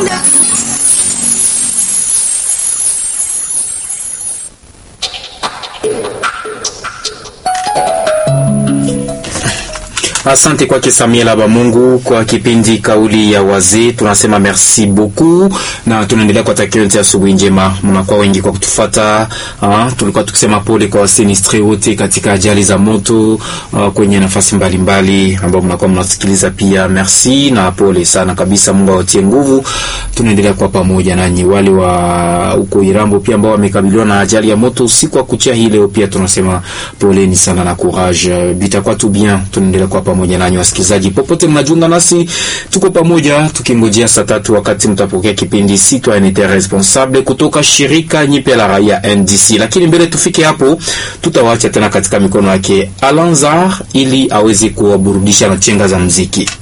Asante kwake Samuel Abamungu kwa kipindi kauli ya wazee. Tunasema merci beaucoup na tunaendelea kuwatakia wote asubuhi njema. Mnakuwa wengi kwa kutufata. Uh, tulikuwa tukisema pole kwa wasinistre wote katika ajali za moto uh, kwenye nafasi mbalimbali ambao mnakuwa mnasikiliza pia. Merci na pole sana kabisa. Mungu awatie nguvu. Tunaendelea kwa pamoja nanyi. Wale wa huko Irambo pia ambao wamekabiliwa na ajali ya moto usiku wa kuchia hii leo pia tunasema poleni sana na courage. Bitakuwa tu bien. Tunaendelea kwa pamoja nanyi wasikilizaji, popote mnajiunga nasi, tuko pamoja tukingojea saa tatu wakati mtapokea kipindi Citoyenneté Responsable kutoka shirika nyipe la raia NDC. Lakini mbele tufike hapo, tutawaacha tena katika mikono yake Alanzar ili aweze kuwaburudisha na chenga za mziki.